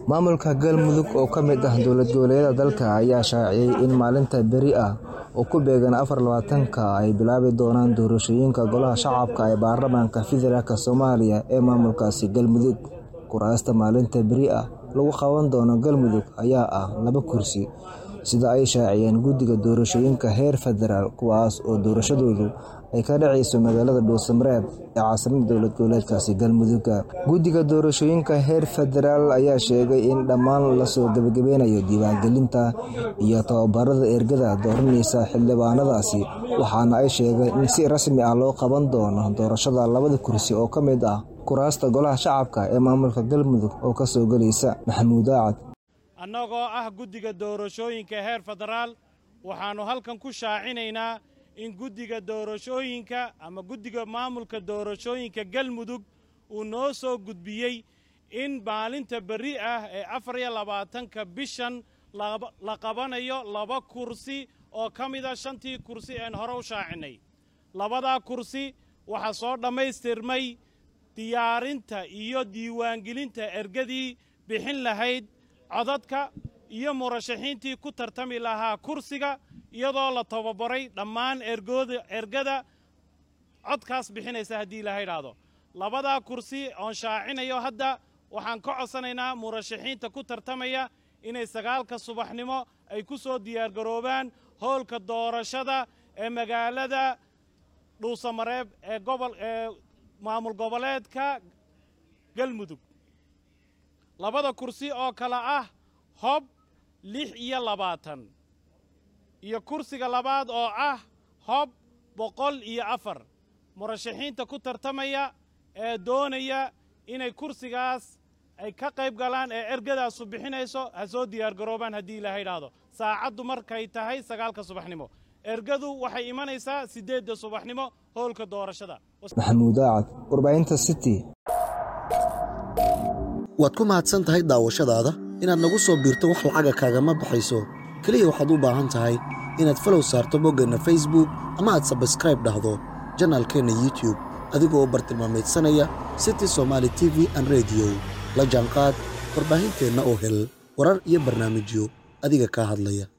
maamulka galmudug oo ka mid ah dowlad goboleedyada dalka ayaa shaaciyey in maalinta beri ah oo ku beegan afar labaatanka ay bilaabi doonaan doorashooyinka golaha shacabka ee baarlamaanka federaalk soomaaliya ee maamulkaasi galmudug kuraasta maalinta beri ah lagu qaban doono galmudug ayaa ah laba kursi sida ay shaaciyeen guddiga doorashooyinka heer federaal kuwaas oo doorashadoodu ay ka dhacayso magaalada dhuusamareeb ee caasimada dowlad goboleedkaasi galmudugga guddiga doorashooyinka heer federaal ayaa sheegay in dhammaan lasoo gebagabeynayo diiwaangelinta iyo tababarada ergada dooranaysa xildhibaanadaasi waxaana ay sheegeen in si rasmi ah loo qaban doono doorashada labada kursi oo ka mid ah kuraasta golaha shacabka ee maamulka galmudug oo ka soo gelaysa maxamuud aacad annagoo ah guddiga doorashooyinka heer federaal waxaannu halkan ku shaacinaynaa in guddiga doorashooyinka ama guddiga maamulka doorashooyinka galmudug uu noo soo gudbiyey in maalinta berri ah ee afar iyo labaatanka bishan la qabanayo laba kursi oo ka mida shantii kursi een hore u shaacinay labadaa kursi waxaa soo dhammaystirmay diyaarinta iyo diiwaangelinta ergadii bixin lahayd codadka iyo murashaxiintii ku tartami lahaa kursiga iyadoo la tababaray dhammaan ergada codkaas bixinaysa haddii ilaha idhaahdo labadaa kursi oon shaacinayo hadda waxaan ka codsanaynaa murashaxiinta ku tartamaya inay sagaalka subaxnimo ay ku soo diyaargaroobaan howlka doorashada ee magaalada dhuusamareeb ee gobol ee maamul goboleedka galmudug labada kursi oo kale ah hob lix iyo labaatan iyo kursiga labaad oo ah hob boqol iyo afar murashaxiinta ku tartamaya ee doonaya inay kursigaas ay ka qayb galaan ee ergadaasu bixinayso ha soo diyaargaroobaan haddii ilaaha idhaahdo saacaddu markay tahay sagaalka subaxnimo ergadu waxay imanaysaa siddeedda subaxnimo howlka doorashada maxamuud aacad warbaahinta city waad ku mahadsan tahay daawashadaada inaad nagu soo biirto wax lacaga kaagama baxayso keliya waxaad u baahan tahay inaad falow saarto boggeenna facebook ama aad sabskraib dhahdo janaalkeenna youtube adigoo u bartilmaamaydsanaya city somaali t v an rediyo la jaanqaad warbaahinteenna oo hel warar iyo barnaamijyo adiga kaa hadlaya